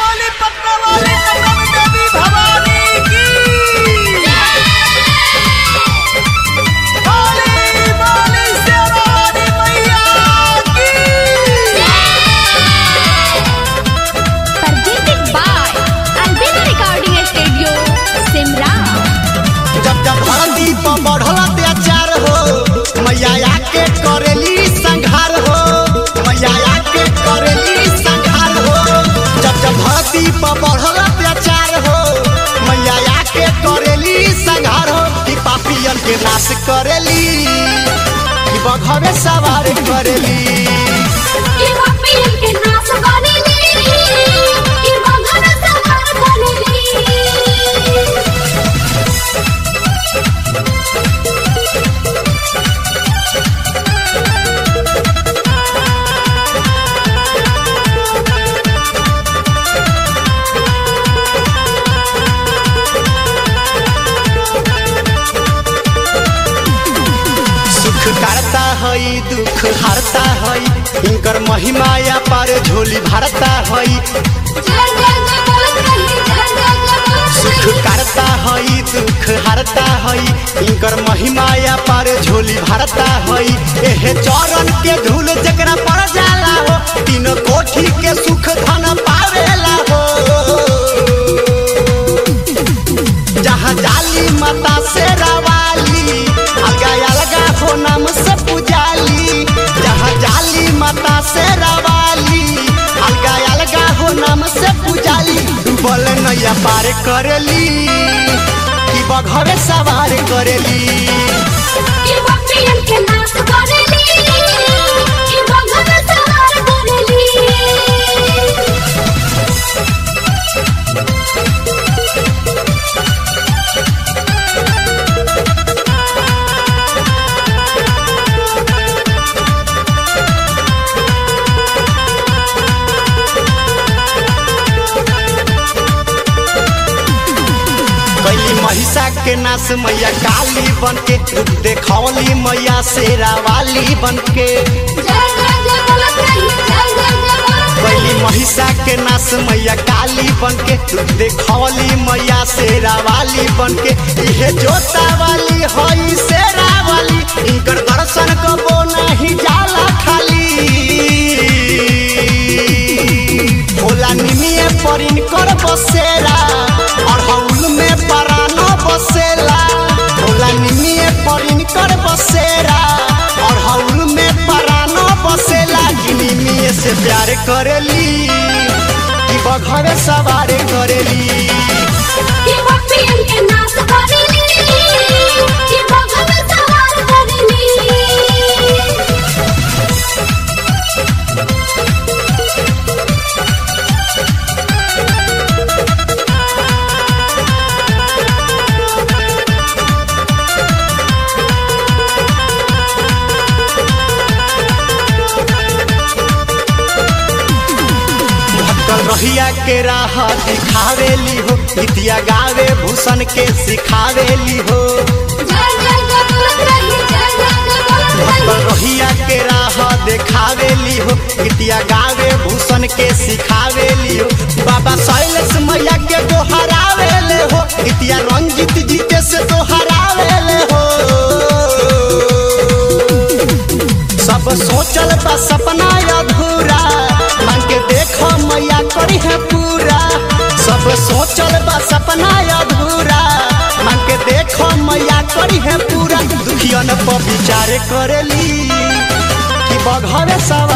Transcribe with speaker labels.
Speaker 1: बोली पटना वाली कदम देवी भवानी की बोली बोली शेरावाली मैया की
Speaker 2: presented by Albina Recording Studio, Simra.
Speaker 3: जब जब धरती पर बढ़ल अत्याचार हो मैया आके करेली संघार हो मैया आके करेली संघार हो जब जब धरती पर बढ़ल अत्याचार हो मैया आके करेली संघार हो कि पापियन के नाश करेली कि बघवे सवार करेली
Speaker 2: ये पापियन के नाश करेली, ये बंधन संहार करेली।
Speaker 3: सुख करता हई दुख हरता हई इनकर महिमा या पार झोली भरता हई
Speaker 2: जय जय जय बोलत रही, जय जय जय बोलत
Speaker 3: सुख
Speaker 2: रही।
Speaker 3: करता हई दुख हरता हई इनकर महिमा या पार झोली भरता हई एहे चरण के धूल जकरा पड़ जाला हो तीन कोठी के सुख धन पावेला हो जहाँ जाली माता से रवाली अलगा अलगा हो नाम से पुजाली जहाँ जाली माता से रवाली अलगा अलगा हो नाम से पुजाली डूबल नैया पार करेली कि बघवे सवार करेली
Speaker 2: ये पापियन के नाश करेली, ये बंधन संहार करेली।
Speaker 3: कैली महिषा के नाश मैया काली बन के रूप देखौली मैया शेरा वाली बन के
Speaker 2: जय जय जय बोलत रही, जय जय जय बोलत रही।
Speaker 3: कैली महिषा के नाश मैया काली बन के रूप देखौली मैया शेरा वाली बन के इहे जोता वाली हई शेरा वाली इनकर दर्शन कबो नहीं जाला खाली भोला निमिये पर इनकर बसेरा और हौल में परानो बसेला भोला निमिये पर इनकर बसेरा और हौल में परानो बसेला कि निमिये से प्यार करेली कि बघवे सवार करेली
Speaker 2: ये पापियन के नाश करेली, ये बंधन संहार करेली।
Speaker 3: भटकल रहिया के राह दिखावेली हो गीतिया गावे भूषण के सिखावेली हो
Speaker 2: जय जय जय बोलत रही, जय जय जय बोलत
Speaker 3: भटकल
Speaker 2: रही।
Speaker 3: रहिया के राह देखावेली हो गीतिया गावे भूषण के सिखावेली हो बाबा शैलेश मैया के दोहरावेले हो गीतिया रंजित जीते से दोहरावेले हो सब सोचल बा सपना अधूरा मांग के देखो मैया करी है पूरा सब सोचल बा सपना अधूरा मांग के देखो मैया करी है पूरा दुखियन पर विचार करेली कि बघवे सवार